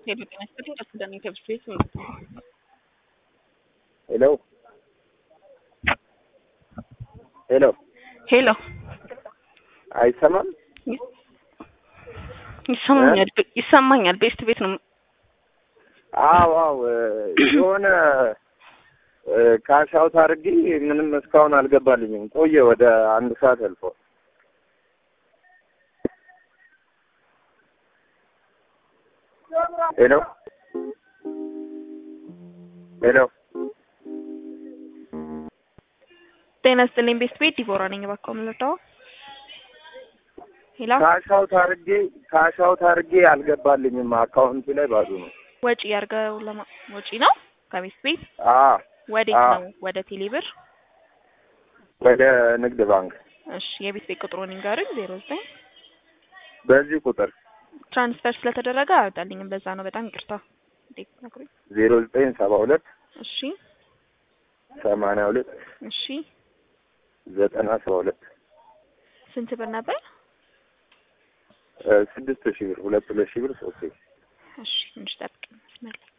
ሄሎ ጤና ይስጥልኝ ከሱዳን የትምህርት ቤት ሄሎ ሄሎ ሄሎ አይሰማም? ይሰማኛል ይሰማኛል። ቤስት ቤት ነው። አዎ አዎ የሆነ ካሽ አውት አድርጌ ምንም እስካሁን አልገባልኝም። ቆየ ወደ አንድ ሰዓት አልፎ። ሄሎ ሄሎ ጤና ይስጥልኝ ቤስት ቤት ዲቦራ ነኝ። እባክዎ የምንረዳው ሄሎ ካሽ አውት አድርጌ ካሽ አውት አድርጌ አልገባልኝም። አካውንቱ ላይ ባዶ ነው። ወጪ ያርገው ለማ ወጪ ነው ከቤስት ቤት አ ወዴት አዎ። ነው? ወደ ቴሌብር። ወደ ንግድ ባንክ እሺ የቤት ቤት ቁጥሩን ይንገሩኝ። ዜሮ ዘጠኝ በዚህ ቁጥር ትራንስፈር ስለተደረገ አያወጣልኝም። በዛ ነው። በጣም ይቅርታ። እንዴት ነግሩኝ። ዜሮ ዘጠኝ ሰባ ሁለት እሺ ሰማንያ ሁለት እሺ ዘጠና ሰባ ሁለት ስንት ብር ነበር? ስድስት ሺህ ብር ሁለት ሁለት ሺህ ብር ሶስት ሺህ እሺ ትንሽ ጠብቅ መስመር ላይ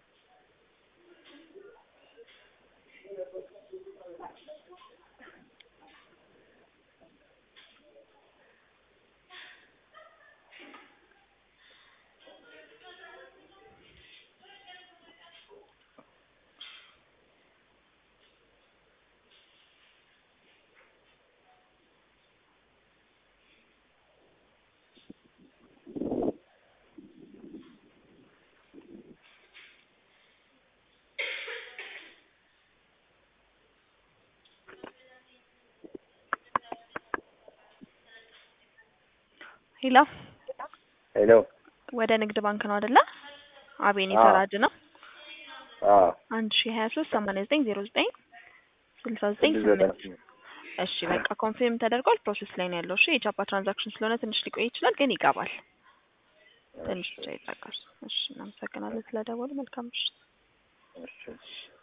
ሄሎ ሄሎ ወደ ንግድ ባንክ ነው አይደለ? አቤኔ ተራድ ነው። አዎ አንድ ሺ ሀያ ሶስት ሰማንያ ዘጠኝ ዜሮ ዘጠኝ ስልሳ ዘጠኝ ስድስት ዘጠና ስምንት ስምንት እሺ በቃ ኮንፊርም ተደርጓል። ፕሮሰስ ላይ ነው ያለው። እሺ የጃፓ ትራንዛክሽን ስለሆነ ትንሽ ሊቆይ ይችላል፣ ግን ይገባል። ትንሽ ብቻ ይጠቃል። እሺ እናመሰግናለን ስለደወሉ። መልካም ምሽት። እሺ